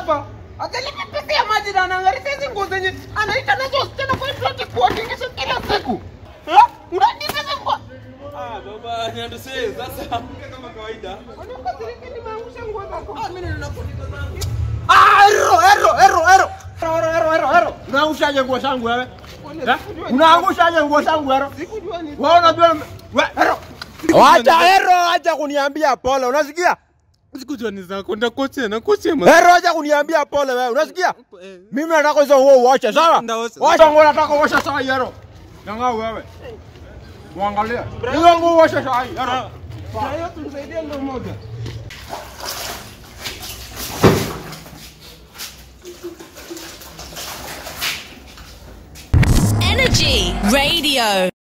hapa. Akalipa pesa ya maji na anaangalia hizi nguo zenye anaita nazo wasichana kwa hiyo ati kuwatingisha kila siku. Eh? Unaniita hizi nguo. Ah, baba, niandusee sasa. Kama kawaida. Wanakasirika nimeangusha nguo zako. Ah, mimi ninakuandika zangu. Ah, ero, ero, ero, ero. Ero, ero, ero, ero. Unaangushaje nguo zangu wewe? Eh? Unaangushaje nguo zangu ero? Sikujua ni Wewe unajua we, ero. Wacha ero, acha kuniambia pole, unasikia? Sikujua ni zako. Ndakoche, nakoche ma. Ero, acha kuniambia pole wewe, unasikia? Mimi nataka hizo nguo uoshe, sawa? Ndaosha. Wacha nguo nataka uoshe sawa ero. Nanga wewe. Muangalie. Hizo nguo uoshe sawa ero. Kwa hiyo tumsaidie ndo moja. Energy Radio.